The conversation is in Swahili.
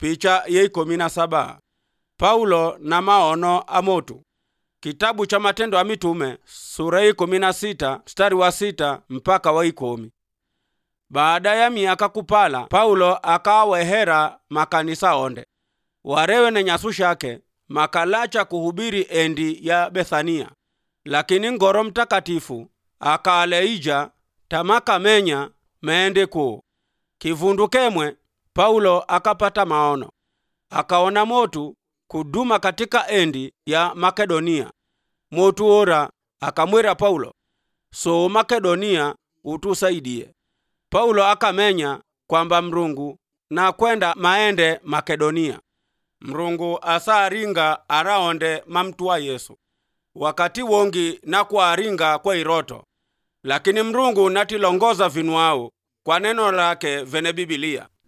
picha ye ikumi na saba paulo na maono a motu kitabu cha matendo ya mitume sura ya ikumi na sita mstari wa sita mpaka wa ikumi baada ya miaka kupala paulo akawehera makanisa onde warewe ne nyasu shake makalacha kuhubiri endi ya bethania lakini ngoro mtakatifu akaleija tamakamenya meende kuu kivundu kemwe paulo akapata maono akaona motu kuduma katika endi ya makedonia motu ora akamwira paulo so makedonia utusaidie paulo akamenya kwamba mrungu na kwenda maende makedonia mrungu asaaringa araonde mamtu wa yesu wakati wongi na kuaringa kwa iroto lakini mrungu natilongoza vinwau kwa neno lake vene bibilia